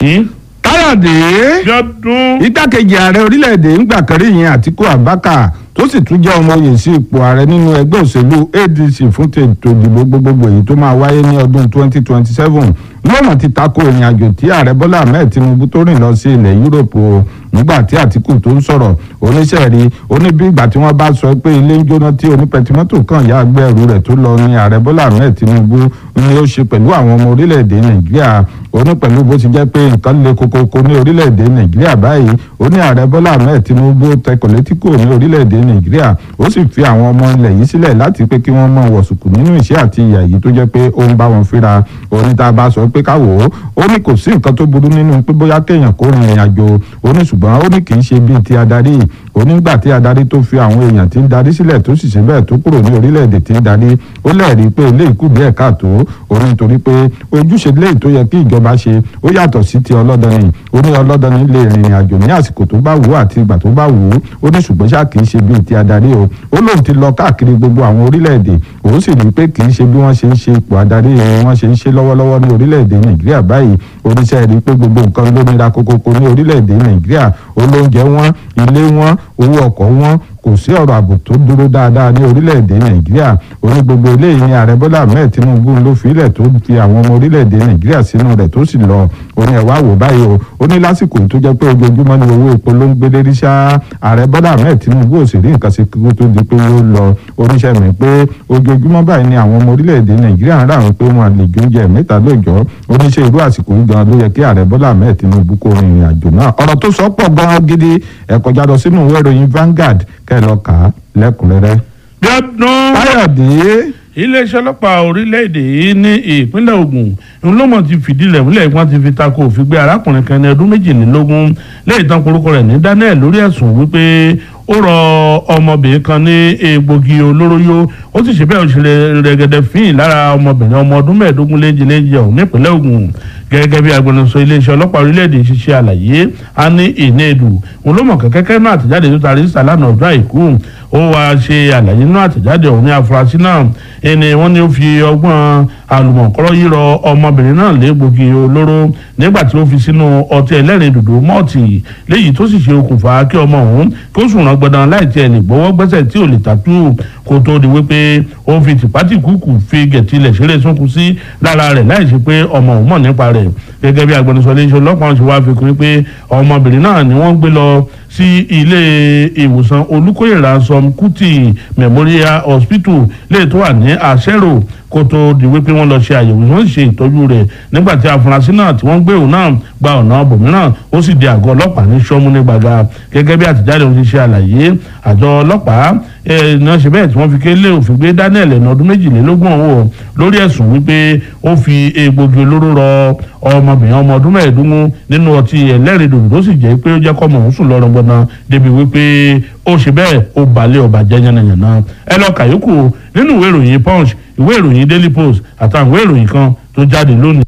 káyọ̀dé Bíọ́dún. igbákejì ààrẹ orílẹ̀-èdè ńgbà kan rí yẹn àtíkù abubakar tó sì tún jẹ́ ọmọ oyè sí ipò ààrẹ nínú ẹgbẹ́ òṣèlú adc fún tètò ìdìbò gbogbogbò èyí tó máa wáyé ní ọdún 2027 lọ́nà ti tako ìrìn àjò tí ààrẹ bọ́lá ahmed tinubu tó rìn lọ sí ilẹ̀ yúròpù o nígbà tí àtìkù tó ń sọ̀rọ̀ oníṣẹ́ rí oní bí ìgbà tí wọ́n bá sọ pé ilé ń jóná tí onípẹtimọ́tò kan yá agbẹ́rù rẹ̀ tó lọ ní ààrẹ bọ́lá ahmed tinubu ni ó ṣe pẹ̀lú àwọn ọmọ orílẹ̀-èdè nàìjíríà oní pẹ̀lú bó ti jẹ́ pé nǹkan le kokoko ní orílẹ̀-èdè nàìjíríà báyìí ó ní ààrẹ bọ́lá ahmed tinubu tẹkọ̀ létí kò ní orílẹ̀-èdè nàìjíríà ó sì fi àwọn ọmọ ilẹ̀ yìí sílẹ̀ láti pé kí wọ́n mọ wọ̀sùkù nínú ìṣẹ́ àti ìyà yìí tó jẹ́ pé ó ń bá wọn fínra oní tá a bá sọ pé káwò ó ó ní kò sí nǹkan tó burú nínú pé bóyá kéèyàn kó rin ìrìn àjò ó ní ṣùgbọ́n ó ní kì í ṣe bíi ti adarí onígbà tí adarí tó fi àwọn èèyàn tí ń darí sílẹ̀ tó sì ṣe bẹ́ẹ̀ tó kúrò ní orílẹ̀-èdè tí ń darí ó lẹ́ẹ̀rí pé ilé ìkú díẹ̀ káàtó ó ní nítorí pé ojúṣe léyìí tó yẹ kí ìjọba ṣe ó yàtọ̀ sí ti ọlọ́dọni ó ní ọlọ́dọni lè rìnrìn àjò ní àsìkò tó bá wù ú àti ìgbà tó bá wù ú ó ní ṣùgbọ́n ṣáà kì í ṣe bíi ti adarí o ó lóun ti lọ káàkiri gbogbo àwọn orílẹ̀-èdè òun sì rí i pé kì í ṣe bí wọ́n ṣe ń ṣe ipò adarí wọn ṣe ń ṣe lọ́wọ́lọ́wọ́ ní orílẹ̀-èdè nàìjíríà báyìí oníṣẹ́ rí i pé gbogbo nǹkan ló nira kókókó ní orílẹ̀-èdè nàìjíríà olóúnjẹ wọn ilé wọn owó ọkọ̀ wọn kò sí ọ̀rọ̀ ààbò tó dúró dáadáa ní orílẹ̀-èdè nàìjíríà oní gbogbo eléyìí ni ààrẹ bọ́lá ahmed tinubu ló filẹ̀ tó fi àwọn ọmọ orílẹ̀-èdè nàìjíríà sínú rẹ̀ tó sì lọ oní ẹ̀wá wò báyìí o ó ní lásìkò tó jẹ́ pé ojoojúmọ́ ni owó epo ló ń gbé lérí ṣá ààrẹ bọ́lá ahmed tinubu ò sì rí nǹkan sí kíkó tó di pé yóò lọ oníṣẹ́ mi pé ojoojúmọ́ báyìí ni àwọn ọmọ orílẹ̀-èdè nàìjíríà ń ráhùn pé wọn lè jóúnjẹ mẹ́ta lóòjọ́ oníṣẹ́ irú àsìkò yìí gan ló yẹ kí ààrẹ bọ́lá ahmed tinubu kó rin ìrìn àjò náà ọ̀rọ̀ tó sọ pọ̀ gan gidi ẹ kọjá lọ sínú ìwé ìròyìn Vanguard kẹ́ ẹ lọ kà á lẹ́kùnrẹ́rẹ́. Bíọ́dún. káyọ̀dé iléeṣẹ́ ọlọ́pàá orílẹ̀-èdè yìí ní ìpínlẹ̀ Ògùn ńlọ́mọ̀ ti fìdí rẹ̀ múlẹ̀ wọ́n ti fi tako òfin gbé arákùnrin kan ní ọdún méjìlélógún lẹ́yìn tán korúkọ rẹ̀ ní Daniel lórí ẹ̀sùn wípé ó rọ ọmọbìnrin kan ní egbògi olóró yó ó sì ṣe bẹ́ẹ̀ òṣèlè rẹ̀gẹ̀dẹ̀ fíìn lára ọmọbìnrin ọmọ ọdún mẹ́ẹ̀ẹ́dógún léjìléjì ọ̀hún nípínlẹ̀ Ògùn gẹ́gẹ́ bí agbẹnusọ iléeṣẹ́ ọlọ́pàá orílẹ̀-èdè ṣiṣẹ́ àlàyé a ní ìnéèdù òun ló mọ̀ kẹ́kẹ́kẹ́ náà àtẹ̀jáde tó tarí sàlánà ọjọ́ àìkú ó wá ṣe àlàyé nínú àtẹ̀jáde ọ̀hún ní afurasí náà ẹni wọ́n ní ó fi ọgbọ́n àlùmọ̀kọ́rọ́ yírọ ọmọbìnrin náà légbògi olóró nígbà tí ó fi sínú ọtí ẹlẹ́rìn dòdò mọ́ọ̀tì léyìí tó sì ṣe okùnfà kí ọmọ ọ̀hún kí ó sùn rán gbọdán láì tiẹ̀ lè gbọ́wọ́ gbẹ́sẹ̀ tí ò lè tàtú kó tó di wípé ó fi tìpátìkúùkù fi gẹ̀tìlẹ̀ ṣeré sunkún sí lára rẹ̀ láì ṣe pé ọmọ òun mọ̀ nípa rẹ̀ gẹ́gẹ́ bí agbẹnusọ iléeṣẹ́ ọlọ́pàá ṣe wá fi kún pé ọmọbìnrin náà ni wọ́n gbé lọ sí ilé ìwòsàn olùkóyèrà som kuti memorial hospital lè tó wà ní àṣẹrò kó tó di wípé wọ́n lọ ṣe àyẹ̀wò wọ́n sì ṣe ìtọ́jú rẹ̀ nígbà tí afurasí náà tí wọ́n gbé òun náà gba ọ̀nà bòmíràn ó sì di àgọ́ ọlọ́pàá ní sọ́mú ní gbàgà gẹ́gẹ́ bí àtẹ̀jáde òun ti ṣe àlàyé àjọ ọlọ́pàá náà ṣe bẹ́ẹ̀ tí wọ́n fi kélé òfin gbé Daniel ẹ̀nà ọdún méjìlélógún ọ̀hún lórí ẹ̀sùn wípé ó fi egbògi olóró rọ ọmọbìnrin ọmọ ọdún mẹ́ẹ̀ẹ́dógún nínú ọtí ẹlẹ́rìndòdò tó sì jẹ́ pé ó jẹ́ kọ́mọ òun sùn lọ́rọ̀ gbọ́dọ̀ débi wípé ó ṣe bẹ́ẹ̀ ó balẹ̀ ọba jẹ́ yánnayànna ẹ lọ kàyókù nínú ìwé ìròyìn Punch ìwé ìròyìn Daily Post àtàwọn ìwé ìròyìn kan tó jáde lónìí.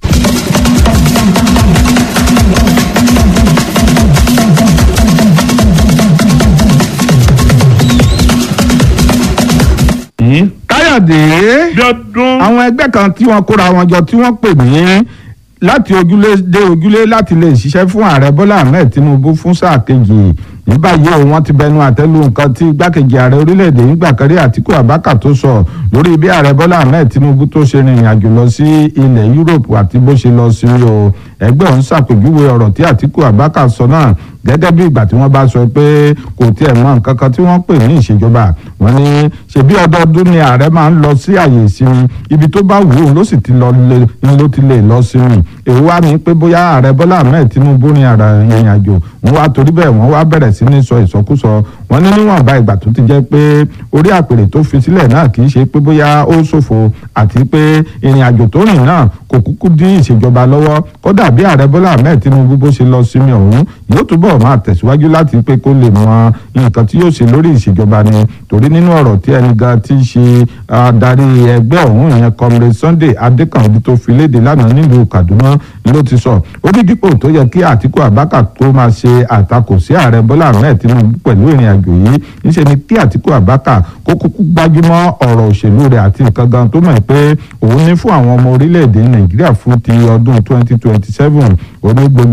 káyọ̀dé Bíọ́dún. àwọn ẹgbẹ́ kan tí wọ́n kóra wọn jọ tí wọ́n pè ní láti ojúlé dé ojúlé láti lè ṣiṣẹ́ fún ààrẹ bọ́lá ahmed tinubu fún sáà kejì ní báyìí o wọ́n ti bẹnu àtẹ́lu nǹkan tí igbákejì ààrẹ orílẹ̀-èdè nígbà kan rí àtíkù abáka tó sọ lórí bí ààrẹ bọ́lá ahmed tinubu tó ṣe rìnrìn àjò lọ sí ilẹ̀ yúròpù àti bó ṣe lọ sí o ẹgbẹ́ òun ṣàpèjúwe ọ̀rọ̀ tí àtíkù abáka sọ náà gẹ́gẹ́ bí ìgbà tí wọ́n bá sọ pé kò tiẹ̀ mọ nǹkan kan tí wọ́n pè ní ìṣèjọba wọ́n ní ṣebí ọdọọdún ni ààrẹ máa ń lọ sí àyè ìsinmi ibi tó bá wù ú ló sì ti lọ ló ti lè lọ sinmi èwo wá ní pé bóyá ààrẹ bọ́lá ahmed tinubu ní ara ìrìn àjò wọ́n wá torí bẹ́ẹ̀ wọ́n wá bẹ̀rẹ̀ sí ní sọ ìsọkúsọ wọ́n ní níwọ̀nba ìgbà tó ti jẹ́ pé orí àpèrè tó fi sílẹ̀ náà kì í ṣe pé bóyá ó ṣòfò àti pé ìrìn àjò tó rìn náà kò kúkú dín ìṣèjọba lọ́wọ́ kódà bí ààrẹ bọ́lá ahmed tinubu bó ṣe lọ sinmi ọ̀hún yóò túbọ̀ máa tẹ̀síwájú láti pé kó lè mọ nǹkan tí yóò ṣe lórí ìṣèjọba ni torí nínú ọ̀rọ̀ tí ẹni gan ti ṣe adarí ẹgbẹ́ ọ̀hún ìyẹn comrade sunday adékànbí tó fi léde lánàá nílùú kaduna ló ti sọ ó ní dípò tó yẹ kí àtíkù abáka tó máa ṣe àtakò sí ààrẹ bọ́lá ahmed tinubu pẹ̀lú ìrìn àjò yìí níṣẹ́ ni kí àtíkù abáka kó kúkú gbájúmọ́ ọ̀rọ̀ òṣèlú rẹ̀ àti nǹkan gan tó mọ̀ pé òun ní fún àwọn ọmọ orílẹ̀-èdè nàìjíríà fún ti ọdún twenty twenty seven onígbogbo